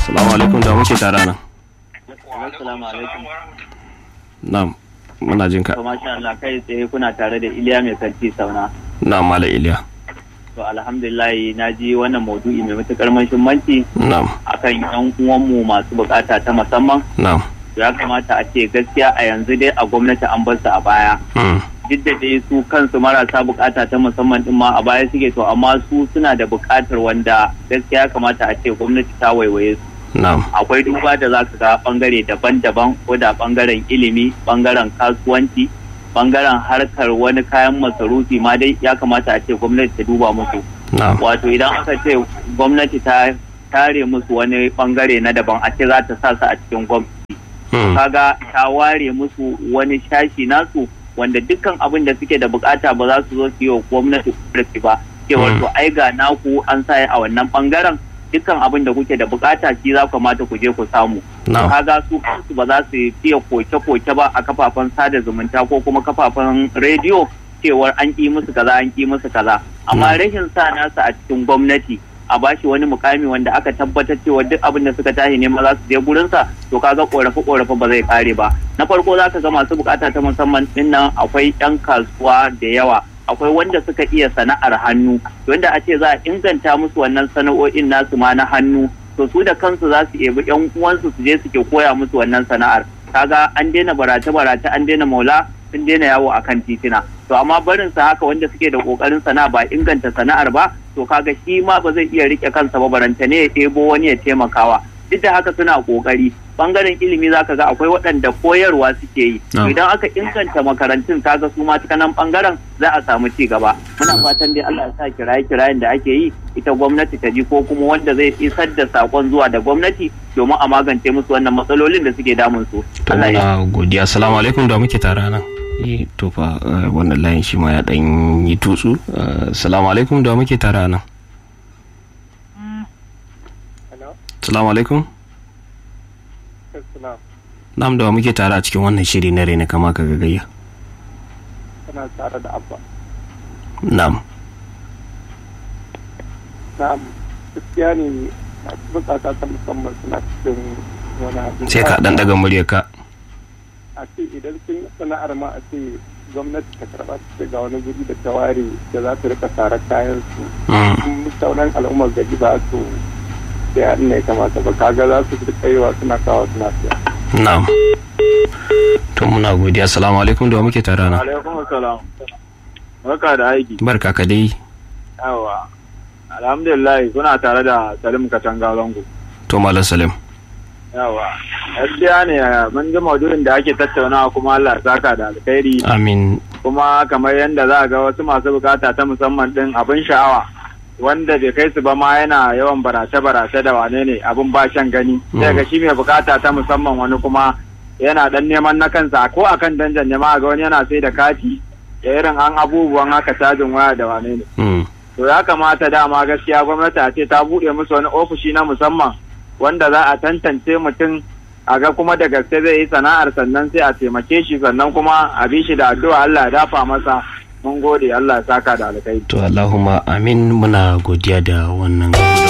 Assalamu alaikum da muke tare nan. Assalamu alaikum. Na'am, muna jin ka. To masha Allah kai tsaye kuna tare da Iliya mai kanti sauna. Na'am, Malam Iliya. To alhamdulillah na ji wannan maudu'i mai matukar muhimmanci Na'am, akan yan uwanmu masu bukata ta musamman. na'am. Ya kamata a ce gaskiya a yanzu dai a gwamnati an bar su a baya. Hmm. Duk da dai su kansu marasa bukata ta musamman din ma a baya suke to amma su suna da bukatar wanda gaskiya ya kamata a ce gwamnati ta waiwaye su. Na'am. akwai duba da za ka ga bangare daban-daban ko da bangaren ilimi bangaren kasuwanci bangaren harkar wani kayan masarufi ma dai ya kamata a ce gwamnati ta duba musu Na'am. wato idan aka ce gwamnati ta tare musu wani bangare na daban a ce za ta sa su a cikin gwamnati Hmm. kaga ta ware musu wani shashi nasu wanda dukkan abin da suke da bukata ba za su zo su yi wa gwamnati korafi ba cewar Mm. to ai ga naku an sa a wannan bangaren dukkan abin da kuke da bukata shi za kamata ku je ku samu Na'am. kaga su kansu ba za su fiye koke-koke ba a kafafen sada zumunta ko kuma kafafen rediyo cewar an ƙi musu kaza an ƙi musu kaza amma Mm. rashin sa nasa a cikin gwamnati a bashi wani mukami wanda aka tabbatar cewa duk abin da suka tashi ne ma za su je gurinsa to kaga korafe korafe ba zai kare ba na farko za ka ga masu bukata ta musamman din nan akwai yan kasuwa da yawa akwai wanda suka iya sana'ar hannu wanda a ce za a inganta musu wannan sana'o'in nasu ma na hannu to su da kansu za su ebi yan uwansu su je suke koya musu wannan sana'ar kaga an daina barace barace an daina maula sun daina yawo akan titina to amma barin sa haka wanda suke da kokarin sana'a ba inganta sana'ar ba to kaga shi ma ba zai iya rike kansa ba baranta ne ya ɗebo wani ya taimakawa duk da haka suna kokari bangaren ilimi zaka ga akwai waɗanda koyarwa suke yi Na'am. idan aka inganta makarantun kaga su ma ta nan bangaren za a samu ci gaba muna fatan dai Allah ya sa kiraye kirayen da ake yi ita gwamnati ta ji ko kuma wanda zai isar da sakon zuwa da gwamnati domin a magance musu wannan matsalolin da suke damun su To Allah ya muna godiya. Assalamu alaikum da muke tare nan. Eh, to fa eh, wannan layin shi ma ya dan yi tutsu. Eh, Assalamu alaikum da muke tare nan. Assalamu alaikum. Na'am da muke tare a cikin wannan shiri na rena kama ka gagayya. Kana tare da abba. Na'am. Na'am, gaskiya ne masu bukata ta musamman suna cikin wani abin. Sai ka dan daga muryarka. A ce idan sun yi sana'ar ma a ce gwamnati ta karɓa ta ce ga wani guri da ta ware da za su rika tare kayan su. Mm. In sauran al'ummar gari ba su sai an ne kamata ba kaga za su rika yiwa suna kawo suna siya. Na'am. To muna godiya. Assalamu alaikum da muke tare nan. alaikum salam barka da aiki Barka ka dai. yawa alhamdulillah kuna tare da salim katanga zango To Malam Salim. yawa gaskiya ne mun ji maudu'in da ake tattaunawa kuma Allah ya saka da alkhairi Amin. kuma kamar yadda za a ga wasu masu bukata ta musamman din abin sha'awa wanda bai kai su ba ma yana yawan barace-barace da wane ne abin ba shan gani sai ga shi mai bukata ta musamman wani kuma yana dan neman na kansa ko akan danjan ne ma ga wani yana sai da kati da irin an abubuwan haka cajin waya da wane ne Mm. to ya kamata dama gaskiya gwamnati a ce ta buɗe musu wani ofishi na musamman wanda za a tantance mutum a ga kuma da gaske zai yi sana'ar sannan sai a taimake shi sannan kuma a bi shi da addu'a Allah ya dafa masa mun gode Allah ya saka da alkai To Allahumma amin muna godiya da wannan